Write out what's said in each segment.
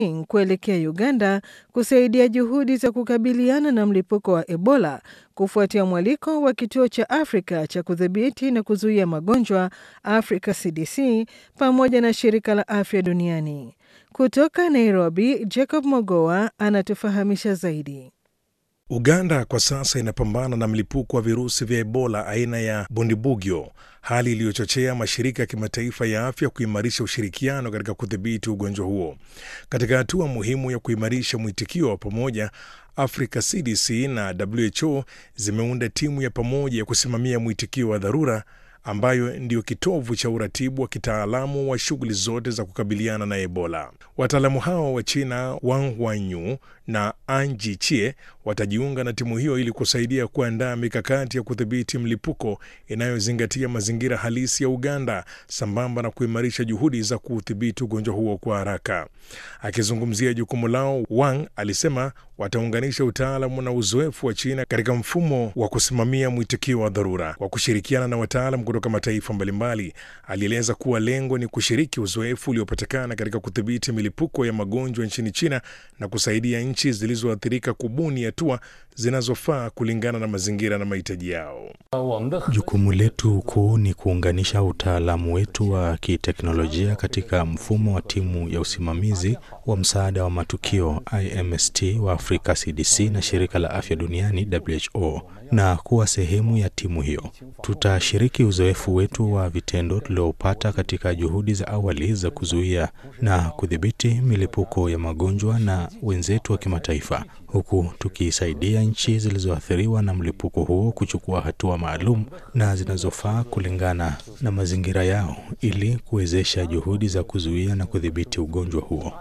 kuelekea Uganda kusaidia juhudi za kukabiliana na mlipuko wa Ebola kufuatia mwaliko wa kituo cha Afrika cha kudhibiti na kuzuia magonjwa Africa CDC pamoja na shirika la afya duniani. Kutoka Nairobi, Jacob Mogoa anatufahamisha zaidi. Uganda kwa sasa inapambana na mlipuko wa virusi vya Ebola aina ya Bundibugyo, hali iliyochochea mashirika ya kimataifa ya afya kuimarisha ushirikiano katika kudhibiti ugonjwa huo. Katika hatua muhimu ya kuimarisha mwitikio wa pamoja, Africa CDC na WHO zimeunda timu ya pamoja ya kusimamia mwitikio wa dharura ambayo ndiyo kitovu cha uratibu wa kitaalamu wa shughuli zote za kukabiliana na Ebola. Wataalamu hao wa China Wang Wanyu na Anji Chie watajiunga na timu hiyo ili kusaidia kuandaa mikakati ya kudhibiti mlipuko inayozingatia mazingira halisi ya Uganda sambamba na kuimarisha juhudi za kuudhibiti ugonjwa huo kwa haraka. Akizungumzia jukumu lao, Wang alisema wataunganisha utaalamu na uzoefu wa China katika mfumo wa kusimamia mwitikio wa dharura kwa kushirikiana na wataalam kutoka mataifa mbalimbali. Alieleza kuwa lengo ni kushiriki uzoefu uliopatikana katika kudhibiti milipuko ya magonjwa nchini China na kusaidia nchi zilizoathirika kubuni hatua zinazofaa kulingana na mazingira na mahitaji yao. Jukumu letu kuu ni kuunganisha utaalamu wetu wa kiteknolojia katika mfumo wa timu ya usimamizi wa msaada wa matukio IMST wa Afrika CDC na shirika la afya duniani WHO na kuwa sehemu ya timu hiyo. Tutashiriki uzoefu wetu wa vitendo tuliopata katika juhudi za awali za kuzuia na kudhibiti milipuko ya magonjwa na wenzetu wa kimataifa, huku tukisaidia nchi zilizoathiriwa na mlipuko huo kuchukua hatua maalum na zinazofaa kulingana na mazingira yao ili kuwezesha juhudi za kuzuia na kudhibiti ugonjwa huo.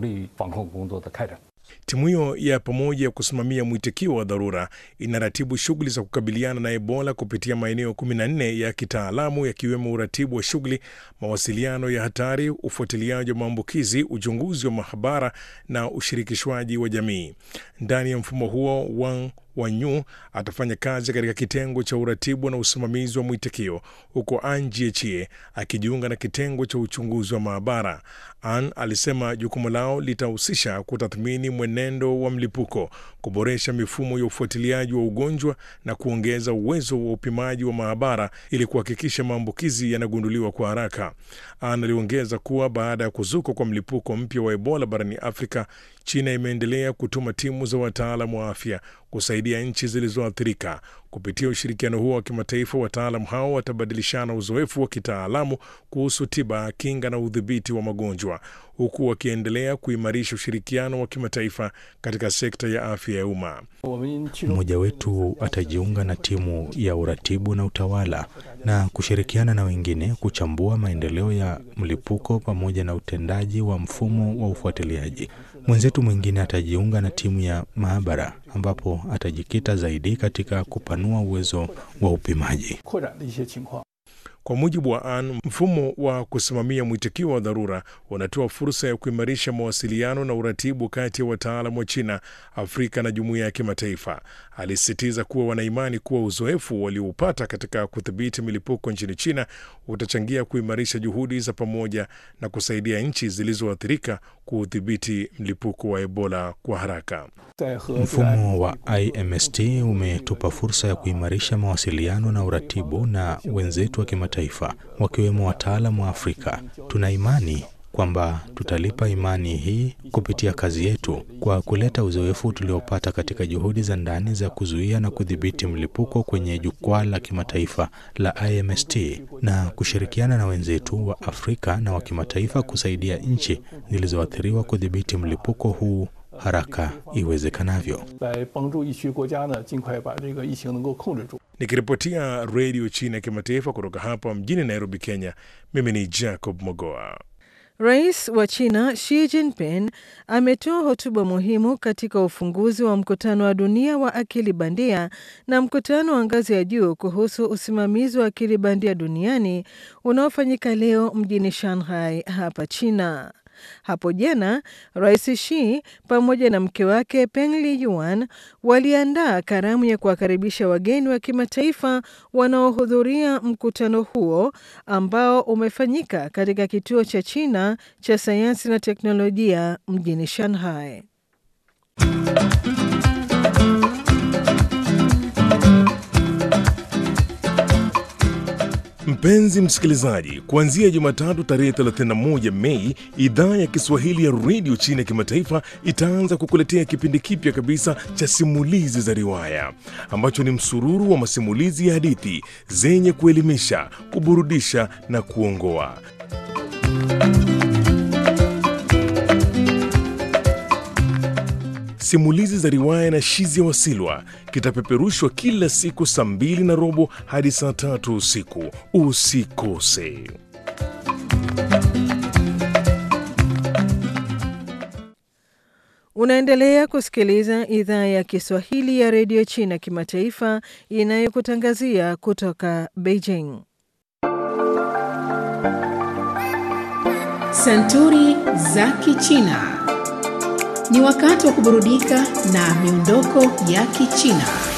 Timu hiyo ya pamoja ya kusimamia mwitikio wa dharura inaratibu shughuli za kukabiliana na Ebola kupitia maeneo 14 ya kitaalamu yakiwemo uratibu wa shughuli, mawasiliano ya hatari, ufuatiliaji wa maambukizi, uchunguzi wa mahabara na ushirikishwaji wa jamii. Ndani ya mfumo huo Wang Wanyu atafanya kazi katika kitengo cha uratibu na usimamizi wa mwitikio huko Anji Echie akijiunga na kitengo cha uchunguzi wa maabara. An alisema jukumu lao litahusisha kutathmini mwenendo wa mlipuko, kuboresha mifumo ya ufuatiliaji wa ugonjwa na kuongeza uwezo wa upimaji wa maabara ili kuhakikisha maambukizi yanagunduliwa kwa haraka. An aliongeza kuwa baada ya kuzuka kwa mlipuko mpya wa Ebola barani Afrika, China imeendelea kutuma timu za wataalamu wa afya kusaidia nchi zilizoathirika. Kupitia ushirikiano huo wa kimataifa, wataalamu hao watabadilishana uzoefu wa kitaalamu kuhusu tiba, kinga na udhibiti wa magonjwa, huku wakiendelea kuimarisha ushirikiano wa kimataifa katika sekta ya afya ya umma. Mmoja wetu atajiunga na timu ya uratibu na utawala na kushirikiana na wengine kuchambua maendeleo ya mlipuko pamoja na utendaji wa mfumo wa ufuatiliaji. Mwenzetu mwingine atajiunga na timu ya maabara ambapo atajikita zaidi katika kupanua uwezo wa upimaji. Kwa mujibu wa An, mfumo wa kusimamia mwitikio wa dharura unatoa fursa ya kuimarisha mawasiliano na uratibu kati ya wataalamu wa China, Afrika na jumuiya ya kimataifa. Alisisitiza kuwa wanaimani kuwa uzoefu walioupata katika kudhibiti milipuko nchini China utachangia kuimarisha juhudi za pamoja na kusaidia nchi zilizoathirika kuudhibiti mlipuko wa Ebola kwa haraka. Mfumo wa IMST umetupa fursa ya kuimarisha mawasiliano na uratibu na wenzetu wa kimataifa wakiwemo wataalamu wa Afrika. Tuna imani kwamba tutalipa imani hii kupitia kazi yetu kwa kuleta uzoefu tuliopata katika juhudi za ndani za kuzuia na kudhibiti mlipuko kwenye jukwaa la kimataifa la IMST na kushirikiana na wenzetu wa Afrika na wa kimataifa kusaidia nchi zilizoathiriwa kudhibiti mlipuko huu haraka iwezekanavyo. Nikiripotia redio China ya kimataifa kutoka hapa mjini Nairobi, Kenya, mimi ni Jacob Mogoa. Rais wa China Xi Jinping ametoa hotuba muhimu katika ufunguzi wa mkutano wa dunia wa akili bandia na mkutano wa ngazi ya juu kuhusu usimamizi wa akili bandia duniani unaofanyika leo mjini Shanghai hapa China. Hapo jana Rais Xi pamoja na mke wake Peng Liyuan waliandaa karamu ya kuwakaribisha wageni wa kimataifa wanaohudhuria mkutano huo ambao umefanyika katika kituo cha China cha sayansi na teknolojia mjini Shanghai. Mpenzi msikilizaji, kuanzia Jumatatu tarehe 31 Mei, idhaa ya Kiswahili ya redio China ya kimataifa itaanza kukuletea kipindi kipya kabisa cha simulizi za riwaya ambacho ni msururu wa masimulizi ya hadithi zenye kuelimisha, kuburudisha na kuongoa. Simulizi za riwaya na Shizi ya Wasilwa kitapeperushwa kila siku saa mbili na robo hadi saa tatu usiku. Usikose. Unaendelea kusikiliza idhaa ya Kiswahili ya redio China kimataifa inayokutangazia kutoka Beijing. Santuri za Kichina. Ni wakati wa kuburudika na miondoko ya Kichina.